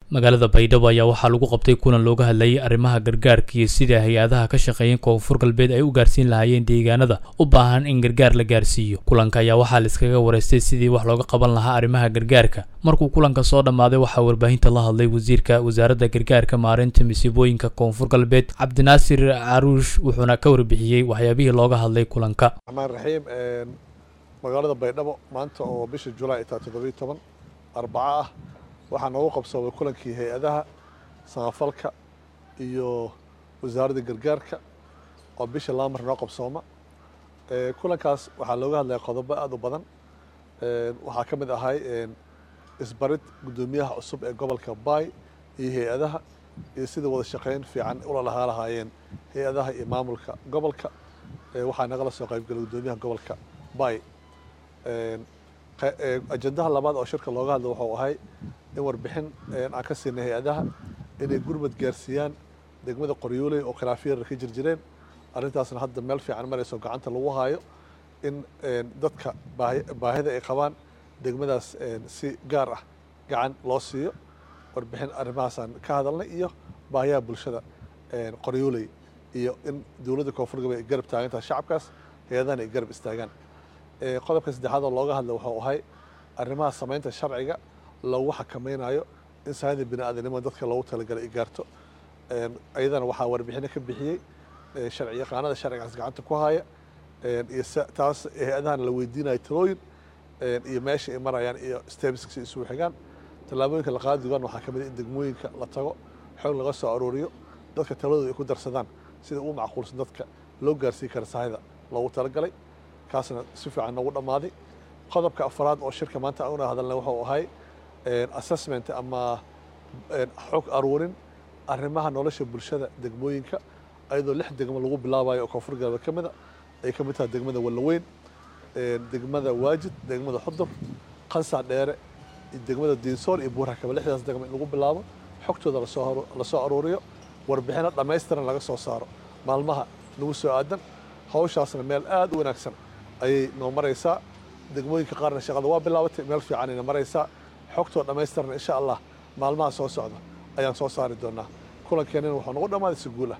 magaalada baydhabo ayaa waxaa lagu qabtay kulan looga hadlayay arrimaha gargaarka iyo sida hay-adaha ka shaqeeya koonfur galbeed ay u gaarsiin lahaayeen deegaanada u baahan in gargaar la gaarsiiyo kulanka ayaa waxaa laiskaga wareystay sidii wax looga qaban lahaa arrimaha gargaarka markuu kulanka soo dhammaaday waxaa warbaahinta la hadlay wasiirka wasaaradda gargaarka maareynta masiibooyinka koonfur galbeed cabdinaasir caruush wuxuuna ka warbixiyey waxyaabihii looga hadlay kulanka raxmaan raxiim magaalada baydhabo maanta oo bisha julaay taa toddobiyo toban arbaco ah waxaa noogu qabsoomay kulankii hay-adaha samafalka iyo wasaaradda gargaarka oo bisha laba mar noo qabsooma kulankaas waxaa looga hadlaya qodobo aada u badan waxaa ka mid ahay isbarid guddoomiyaha cusub ee gobolka baay iyo hay-adaha iyo sida wada shaqeyn fiican ula lahaa lahaayeen hay-adaha iyo maamulka gobolka waxaa nagala soo qaybgalay guddoomiyaha gobolka baay ajendaha labaad oo shirka looga hadla wuxuu ahay in warbixin aan ka siinay hay-adaha inay gurmad gaarsiiyaan degmada qoryooley oo khilaafyara ka jir jireen arrintaasna hadda meel fiican marayso gacanta lagu haayo in dadka baahida ay qabaan degmadaas si gaar ah gacan loo siiyo warbixin arrimahaasaan ka hadalnay iyo baahiyaha bulshada qoryooley iyo in dowladda koonfur galbeed ay garab taagan tahay shacabkaas hay-adahana ay garab istaagaan qodobka saddexaad oo looga hadla wuxuu ahay arrimaha samaynta sharciga lagu xakamaynayo in saada bini aadanimada dadka loogu talagalay ay gaarto ayadana waxaa warbixino ka bixiyey sharci yaqaanada sharcigaas gacanta ku haya iyo taas hay-adahana la weydiinayo talooyin iyo meesha ay marayaan iyo stebiska si isugu xigaan tallaabooyinka la qaadi doonaan waxaa ka mid in degmooyinka la tago xoog laga soo arooriyo dadka taladooda ay ku darsadaan sida ugu macquulsan dadka loo gaarsiin kara sahayda loogu talagalay kaasna si fiican noogu dhammaaday qodobka afraad oo shirka maanta una hadalna wuxuu ahay assessment ama xog aruurin arrimaha nolosha bulshada degmooyinka ayadoo lix degmo lagu bilaabayo oo koonfur galbeed ka mida ay ka mid tahay degmada wallaweyn degmada waajid degmada xudur qansac dheere degmada diinsool iyo buurhakaba lixdaas degmo in lagu bilaabo xogtooda lasoo aruuriyo warbixino dhammaystiran laga soo saaro maalmaha nagu soo aadan hawshaasna meel aada u wanaagsan ayay noo maraysaa degmooyinka qaarna shaqada waa bilaabatay meel fiicanayna maraysaa xogtoo dhammaystirna insha allah maalmaha soo socda ayaan soo saari doonaa kulankeenina wuxuu nagu dhammaaday si guul ah